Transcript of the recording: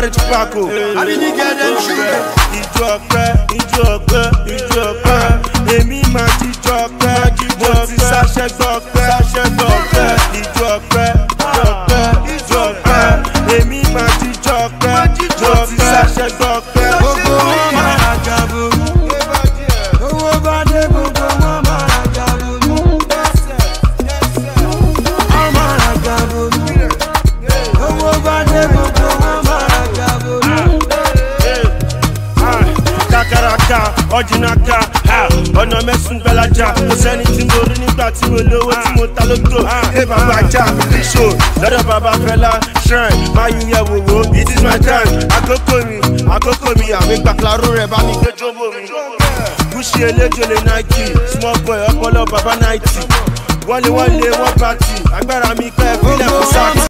carry tobacco. Àbíní get them sugar. Ìjọ ọpẹ́, ìjọ ọpẹ́, ìjọ ọpẹ́. Èmi máa jíjọ ọpẹ́, mo ti sáṣẹ́ gbọ́ ọpẹ́, sáṣẹ́ gbọ́ ọpẹ́. Ìjọ ọpẹ́, ìjọ ọpẹ́, ìjọ ọpẹ́. Èmi máa jíjọ ọpẹ́, mo ti sáṣẹ́ gbọ́ ọpẹ́. Gbogbo wọn máa ra jàbọ̀. Owó bá dé gbogbo wọn máa ra jàbọ̀. Wọ́n máa ra jàbọ̀. Owó bá dé gbogbo wọn máa ra jàbọ̀. kakaraka ọjìnaka ọ̀nà mẹ́sùn gbẹ́lájà kò sẹ́ni tí mo rí nígbà tí mo lówó tí mo ta lóko ẹ bàbá ajá bíṣò lọ́dọ̀ bàbá fẹlá shrine máa yí yẹ wòwò it is my time àkókò mi àkókò mi àmì gbàkúláró rẹ̀ bá mi gbé jóbó mi. gúúsì eléjòlè nike small boy ọpọlọ bàbá náìtì wọlé wọlé wọn pàtì agbára mi pẹ́ fílẹ̀ fún sáà.